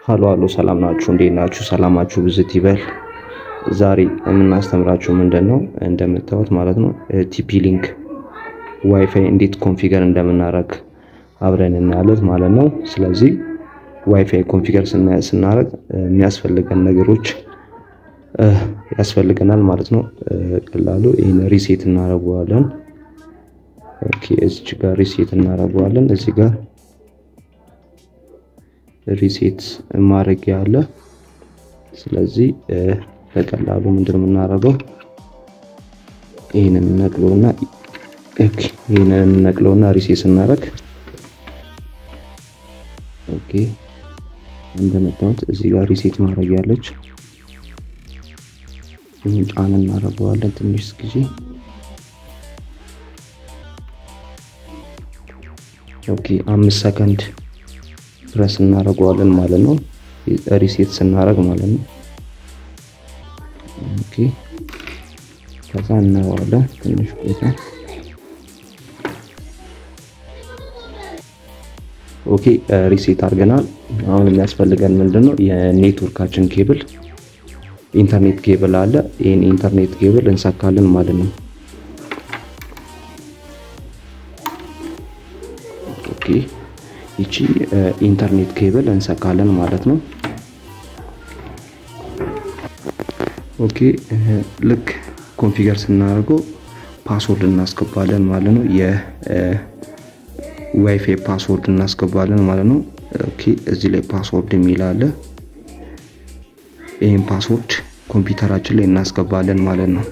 ሀሎ ሀሎ ሰላም ናችሁ? እንዴት ናችሁ? ሰላማችሁ ብዝት ይበል። ዛሬ የምናስተምራችሁ ምንድን ነው እንደምታዩት ማለት ነው ቲፒ ሊንክ ዋይፋይ እንዴት ኮንፊገር እንደምናደርግ አብረን እናያለን ማለት ነው። ስለዚህ ዋይፋይ ኮንፊገር ስናደርግ የሚያስፈልገን ነገሮች ያስፈልገናል ማለት ነው። ቀላሉ ይህን ሪሴት እናደርገዋለን። ኦኬ እዚች ጋር ሪሴት እናደርገዋለን። እዚህ ጋር ሪሴት ማድረጊያ አለ። ስለዚህ በቀላሉ ምንድን የምናደርገው ይህንን ነቅለውና ይህንን ነቅለውና ሪሴት ስናደርግ ኦኬ እንደመጣሁት እዚህ ጋር ሪሴት ማድረግ ያለች ይህን ጫን እናደርገዋለን ትንሽ ጊዜ ኦኬ አምስት ሰከንድ ፕረስ እናደርገዋለን ማለት ነው። ሪሴት ስናደርግ ማለት ነው። ኦኬ ከዛ እናየዋለን ትንሽ ቆይታ። ኦኬ ሪሴት አድርገናል። አሁን የሚያስፈልገን ምንድን ነው? የኔትወርካችን ኬብል ኢንተርኔት ኬብል አለ። ይህን ኢንተርኔት ኬብል እንሰካለን ማለት ነው። ኦኬ ይቺ ኢንተርኔት ኬብል እንሰካለን ማለት ነው። ኦኬ ልክ ኮንፊገር ስናደርገው ፓስወርድ እናስገባለን ማለት ነው። የዋይፋይ ፓስወርድ እናስገባለን ማለት ነው። ኦኬ እዚህ ላይ ፓስወርድ የሚል አለ። ይህን ፓስወርድ ኮምፒውተራችን ላይ እናስገባለን ማለት ነው።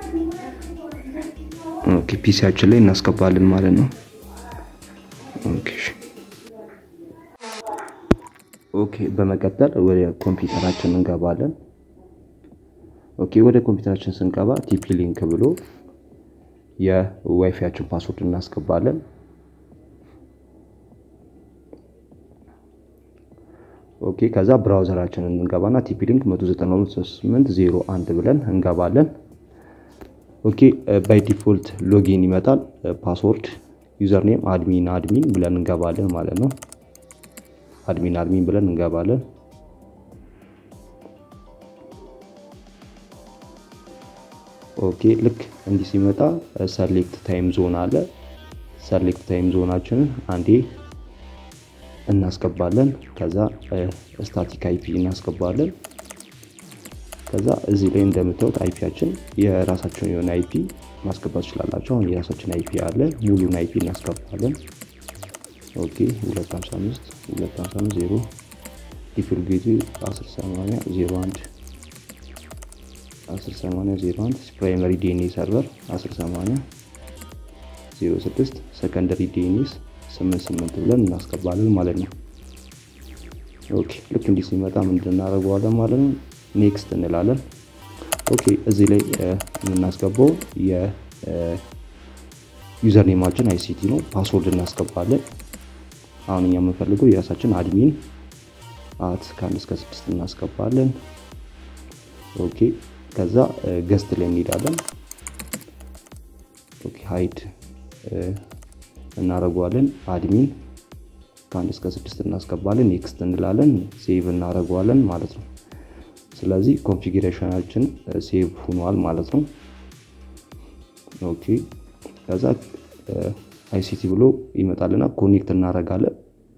ኦኬ ፒሲያችን ላይ እናስገባለን ማለት ነው። ኦኬ ኦኬ በመቀጠል ወደ ኮምፒውተራችን እንገባለን። ኦኬ ወደ ኮምፒውተራችን ስንገባ ቲፒ ሊንክ ብሎ የዋይፋያችን ፓስወርድ እናስገባለን። ኦኬ ከዛ ብራውዘራችንን እንገባና ቲፒ ሊንክ 192.8.0.1 ብለን እንገባለን። ኦኬ ባይ ዲፎልት ሎጊን ይመጣል። ፓስወርድ ዩዘርኔም አድሚን አድሚን ብለን እንገባለን ማለት ነው። አድሚን አድሚን ብለን እንገባለን። ኦኬ ልክ እንዲህ ሲመጣ ሰሌክት ታይም ዞን አለ። ሰሌክት ታይም ዞናችንን አንዴ እናስገባለን። ከዛ ስታቲክ አይፒ እናስገባለን። ከዛ እዚህ ላይ እንደምታዩት አይፒያችን የራሳቸውን የሆነ አይፒ ማስገባት ትችላላቸው። አሁን የራሳችን አይፒ አለ። ሙሉን አይፒ እናስገባለን። ኦኬ 255 255 0 ዲፍል ጌቱ 1080 01 1080 01 ፕራይመሪ ዲኤንኤ ሰርቨር 1080 06 ሰከንደሪ ዲኤንኤስ 88 ብለን እናስገባለን ማለት ነው። ኦኬ ልክ እንዲህ ሲመጣ ምንድን እናደርገዋለን ማለት ነው። ኔክስት እንላለን። ኦኬ እዚህ ላይ የምናስገባው የዩዘር ኔማችን አይሲቲ ነው። ፓስወርድ እናስገባለን። አሁን እኛ የምንፈልገው የራሳችን አድሚን አት ከአንድ እስከ ስድስት እናስገባለን። ኦኬ ከዛ ገስት ላይ እንሄዳለን። ኦኬ ሃይድ እናደርገዋለን። አድሚን ከአንድ እስከ ስድስት እናስገባለን። ኔክስት እንላለን። ሴቭ እናደርገዋለን ማለት ነው። ስለዚህ ኮንፊግሬሽናችን ሴቭ ሆኗል ማለት ነው። ኦኬ ከዛ አይሲቲ ብሎ ይመጣልና ኮኔክት እናደርጋለን።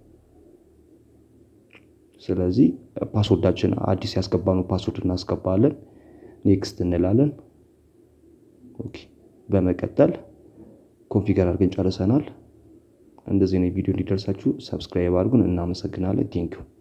ስለዚህ ፓስወርዳችን አዲስ ያስገባነው ፓስወርድ እናስገባለን። ኔክስት እንላለን። ኦኬ በመቀጠል ኮንፊገር አድርገን ጨርሰናል። እንደዚህ ነው ቪዲዮ እንዲደርሳችሁ ሰብስክራይብ አድርጉን። እናመሰግናለን። ቴንኪው